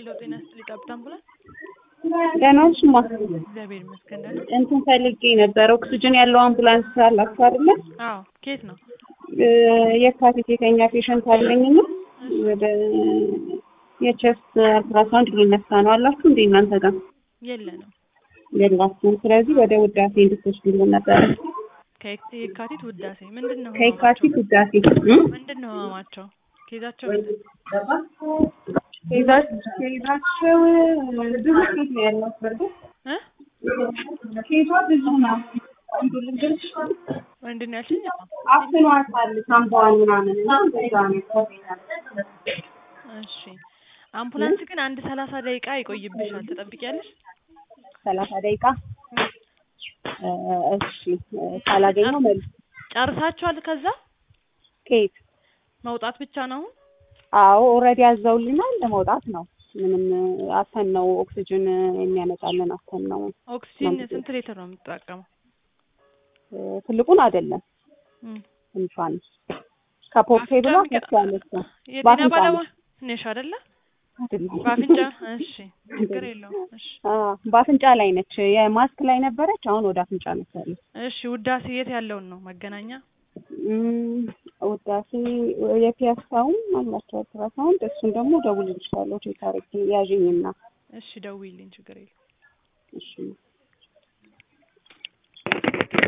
ሄሎ ጤና ይስጥልኝ ጠብታ አምቡላንስ። ደህና ነሽ እማ? እግዚአብሔር ይመስገን ደህና። እንትን ፈልጌ ነበር ኦክስጅን ያለው አምቡላንስ አላችሁ አይደለ? አዎ ከየት ነው? እ የካቲት የተኛ ፔሸንት አለኝና ወደ የቸስት አልትራሳውንድ ሊነሳ ነው አላችሁ እንዴ እናንተ ጋር? የለንም። የላችሁም። ስለዚህ ወደ ውዳሴ እንድትወስዱልን ነበር። ከየክ- የካቲት ውዳሴ ምንድን ነው? ከየካቲት ህመማቸው? ውዳሴ እ? ምንድን ነው ህመማቸው? ኬዛቸው ምንድን ነው? ኬዛቸው ኬዛቸው ብዙ ኬዝ ነው ያለው በርግጥ እ? ኬዟ ብዙ ነው። አንዱ ልንገርሽ ምንድን ነው ያልሽኝ? አፍኗታል ሳምባዋን ምናምን እና እንደዛ ነው። እሺ አምቡላንስ ግን አንድ ሰላሳ ደቂቃ ይቆይብሻል። ትጠብቂያለሽ? ሰላሳ ደቂቃ እ እሺ እ ካላገኘው መልስ ጨርሳችኋል? ከዛ ከየት መውጣት ብቻ ነው አሁን? አዎ ኦልሬዲ አዘውልናል ለመውጣት ነው። ምንም አተን ነው ኦክሲጅን የሚያመጣልን አተን ነው። ኦክሲጂን ነው ስንት ሊትር ነው የምትጠቀመው? እ ትልቁን አይደለም እም። ትንሿን ከፖርቴብሏ በአፍንጫ ከፍ ያለች ነው። የጤና በአፍንጫ ባለሙያ ነሽ አይደለ? አይደለም። በአፍንጫ እሺ፣ ችግር የለውም። እሺ አ በአፍንጫ ላይ ነች። የማስክ ላይ ነበረች። አሁን ወደ አፍንጫ ነች ያለች። እሺ ውዳሴ የት ያለውን ነው? መገናኛ እም፣ ውዳሴ የፒያሳውን አላቸው አልትራሳውንድ እሱን ደግሞ ደውልልሻለሁ ቼክ አድርጌ ያዥኝና እሺ፣ ደውዪልኝ፣ ችግር የለውም። እሺ